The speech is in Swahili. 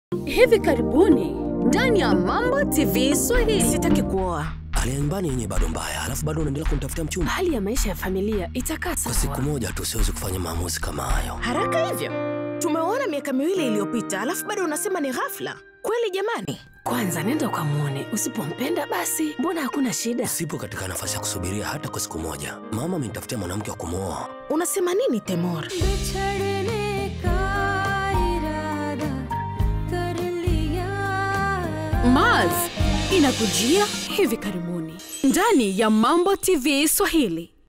Hivi karibuni ndani ya Mambo TV Swahili. Sitaki kuoa. Hali ya nyumbani yenyewe bado mbaya, alafu bado unaendelea kunitafutia mchumba. Hali ya maisha ya familia itakaa Kwa siku sawa. moja tu siwezi kufanya maamuzi kama hayo. Haraka hivyo? Tumeona miaka miwili iliyopita, alafu bado unasema ni ghafla. Kweli jamani? Kwanza nenda ukamwone, usipompenda basi mbona hakuna shida. Sipo katika nafasi ya kusubiria hata kwa siku moja. Mama amenitafutia mwanamke wa kumwoa. Unasema nini Temor? बिछड़ने का इरादा कर लिया Mars inakujia hivi karibuni ndani ya Mambo TV Swahili.